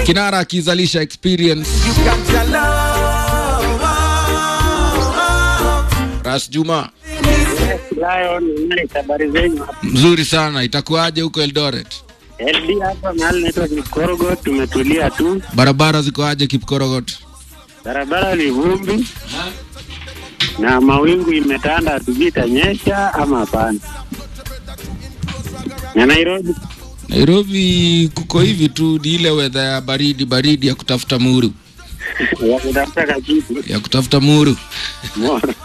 kinara akizalisha experience ras juma habari zenyu mzuri sana itakuwaje huko eldoret LD hapa mahali naitwa Kikorogo, tumetulia tu, barabara zikoaje kipkorogot barabara ni vumbi na mawingu imetanda, hatujui itanyesha ama hapana. Na Nairobi nairobi kuko hivi tu ni ile wedha ya baridi baridi ya kutafuta muru wakutafuta kakitu ya kutafuta muru mora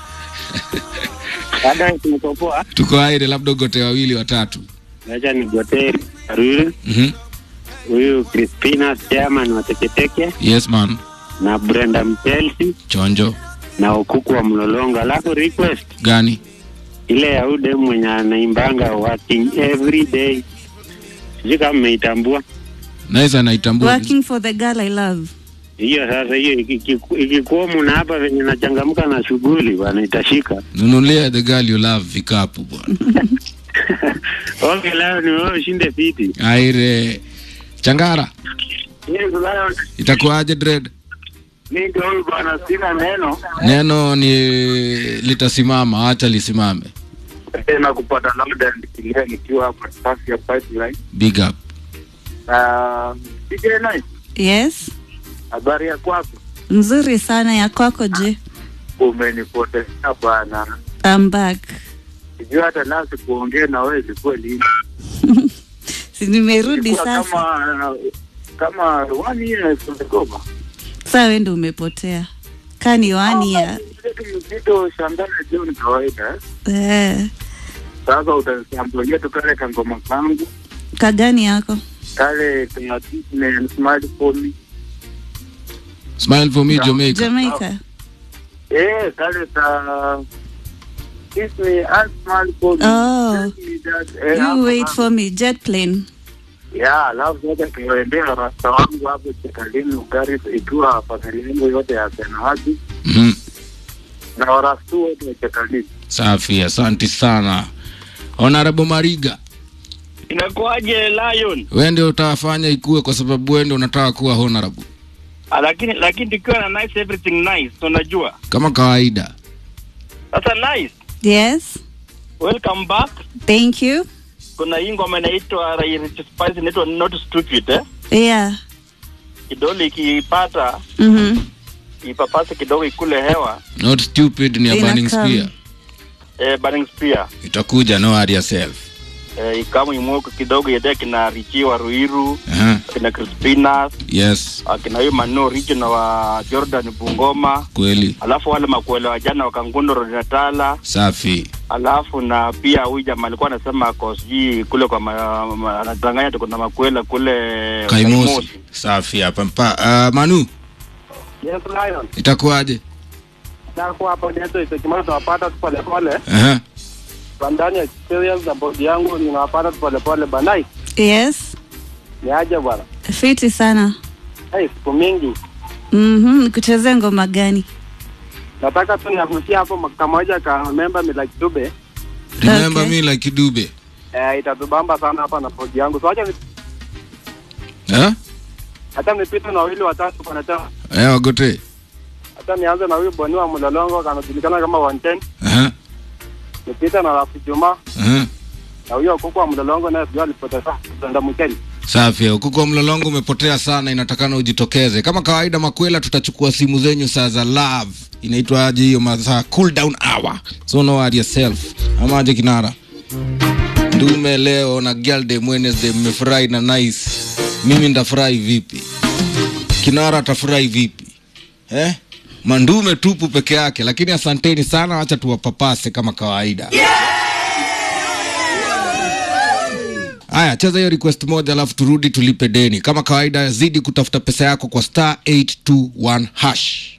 baada tumekopoa, tuko aire labda ugote wawili watatu acha ni goteri Aruri mm-hmm. huyu Crispina chairman wa Teketeke yes man na Brenda Mchelsi chonjo na Okuku wa Mlolongo, alafu request gani ile ya ude mwenye anaimbanga working every day, sijui kama mmeitambua naweza naitambua Working for the girl I love. hiyo. Sasa hiyo ikiku- ikikuomu na hapa venye nachangamka na shughuli bwana, itashika nunulia the girl you love vikapu bwana okay. Leo ni wewe ushinde fiti. aire changara Yes, leo itakuwaje dread mi ndio huyu bwana, sina neno neno ni litasimama acha lisimame tena kupata labda nikilia nikiwa hapa safi ya pipeline. big up Na DJ Nice, Yes. habari ya kwako? Nzuri sana ya kwako je? Umenipotezea bwana, I'm back. sijui hata nasi kuongea na wewe ilikuwa lini. Si nimerudi Ilikuwa sasa. kama kama one year tumegoma. Sasa wewe ndio umepotea. Kani wani ya. Mzito shambani leo ni kawaida. eh. Eh. Sasa utasambulia tu kale kangoma kangu Kagani yako? kale kaya ne smart phone. smile for me jamaica Jamaica. Eh, kale ka Kiss me and smart phone. Oh. Tell me that, eh, You hapo wait hapo. for me. Jet plane. Ya, alafu sasa kiwaendea rasta wangu hapo Chekalini Ugari ikiwa familia yangu yote ya Senahaji mm na warastu wote wa Chekalini. safi asanti sana honorable mariga Inakuwaje Lion? we ndio utafanya ikue kwa sababu we ndio unataka kuwa honorable Ah, lakini lakini tukiwa na nice everything nice unajua. kama kawaida Sasa nice. Yes. Welcome back. Thank you. Kuna hii ngoma inaitwa Rich Spice inaitwa Not Stupid eh. Yeah. Kidole ikipata Mhm. ipapase kidogo ikule hewa not stupid ni a Ina burning come. spear eh, burning spear itakuja no worry yourself eh, ikamu imwoko kidogo yede kina Richi wa Ruiru Aha. kina Crispinas yes akina huyu Manu original wa Jordan Bungoma kweli alafu wale makuele wa jana wa Kangundo Road Natala safi alafu na pia huyu jamaa alikuwa anasema ako sijui kule kwa ma- ma- anadanganya tuko na makwela kule kaimosi safi hapa mpa uh, manu Yes, Lion. itakuwaje Nako hapo ndio itakimana tunawapata tu pole pole. Aha. Kwa ndani ya experience na bodi yangu ninawapata tu pole pole banai. Yes. Ni aje bwana. Fiti sana. Hey, siku mingi. Mhm. Nikuchezea ngoma gani? Nataka tu niagusia hapo kamoja ka member Milaki Dube. remember Okay. me like dube Eh, itatubamba sana hapa na bodi yangu. So acha ni- eh? hata nipite na wawili watatu kwa nata. eh, wagote Hata nianze na huyu Boni wa Mlolongo kanajulikana kama 110. Aha. Nipite na Rafi Juma Aha. na huyo kuku wa Mlolongo naye sijui alipoteza kwenda Mkeni. safi kuko mlolongo umepotea sana inatakana ujitokeze kama kawaida makwela tutachukua simu zenyu saa za love inaitwa aje hiyo masaa cool down hour so no worry yourself ama aje kinara ndume leo na girl day Wednesday mmefurahi na nice mimi ndafurahi vipi kinara atafurahi vipi eh? mandume tupu peke yake lakini asanteni sana wacha tuwapapase kama kawaida haya cheza hiyo request moja alafu turudi tulipe deni kama kawaida zidi kutafuta pesa yako kwa star 821 hash